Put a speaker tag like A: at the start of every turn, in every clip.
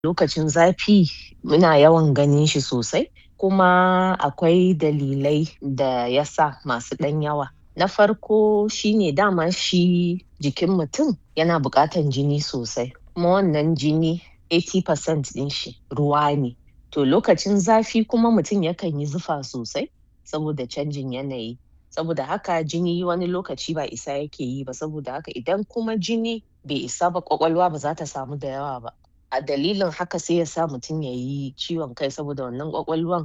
A: lokacin zafi muna yawan ganin shi sosai kuma akwai dalilai da ya sa masu ɗan yawa. Na farko shi ne dama shi jikin mutum yana buƙatan jini sosai kuma wannan jini 80% ɗin shi ruwa ne. To lokacin zafi kuma mutum yakan yi zufa sosai saboda canjin yanayi. Saboda haka jini wani lokaci ba isa yake yi ba saboda haka idan kuma jini bai isa ba ƙwaƙwalwa ba za ta samu da yawa ba. A dalilin haka sai ya sa mutum ya yi ciwon kai saboda wannan ƙwaƙwalwan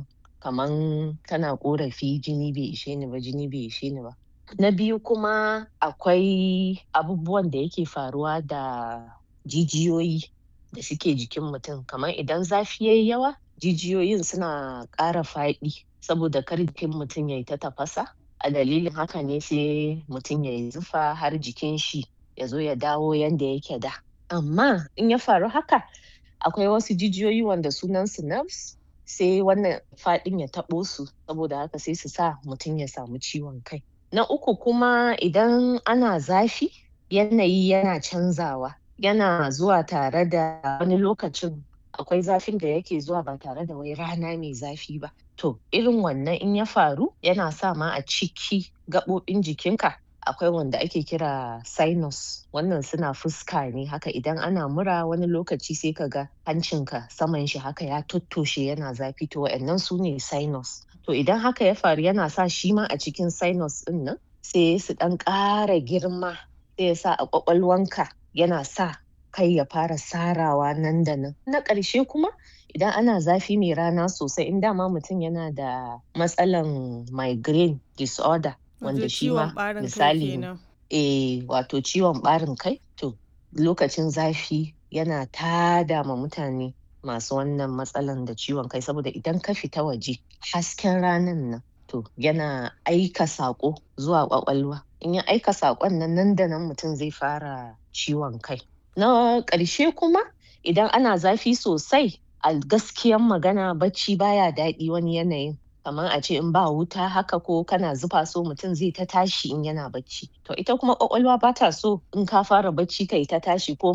A: kaman tana ƙorafi jini bai ishe ni ba jini bai ishe ni ba. Na biyu kuma akwai abubuwan da yake faruwa da jijiyoyi da suke jikin mutum kaman idan zafi yayi yawa jijiyoyin suna ƙara faɗi saboda kar jikin mutum yayi ta tafasa a dalilin haka ne sai mutum yayi zufa har jikin shi ya zo ya dawo yanda yake da. Amma in ya faru haka akwai wasu jijiyoyi wanda sunan su nerves sai wannan faɗin ya taɓo su saboda haka sai su sa mutum ya samu ciwon kai. Na uku kuma idan ana zafi yanayi yana canzawa yana zuwa tare da wani lokacin akwai zafin da yake zuwa ba tare da wai rana mai zafi ba. To irin wannan in ya faru yana sa ma a ciki gaɓoɓin jikinka akwai wanda ake kira sinus wannan suna fuska ne haka idan ana mura wani lokaci sai ka ga hancinka saman shi haka ya tottoshe yana zafi to wa'innan su ne sinus. To idan haka ya faru yana sa shi ma a cikin sinus ɗin nan sai su ɗan ƙara girma sai ya sa a ƙwaƙwalwanka yana sa kai ya fara sarawa nan da nan. Na ƙarshe kuma idan ana zafi mai rana sosai in dama mutum yana da matsalan migraine disorder wanda shi ma misali eh wato ciwon ɓarin kai to lokacin zafi yana tada ma mutane masu wannan matsalan da ciwon kai saboda idan ka fita waje hasken ranan nan to yana aika saƙo zuwa ƙwaƙwalwa in ya aika saƙon nan nan da nan mutum zai fara ciwon kai. Na ƙarshe kuma idan ana zafi sosai a gaskiyan magana bacci baya daɗi wani yanayin kaman a ce in ba wuta haka ko kana zufa so mutum zai ta tashi in yana bacci. To ita kuma ƙwaƙwalwa ba ta so in ka fara bacci kai ta tashi ko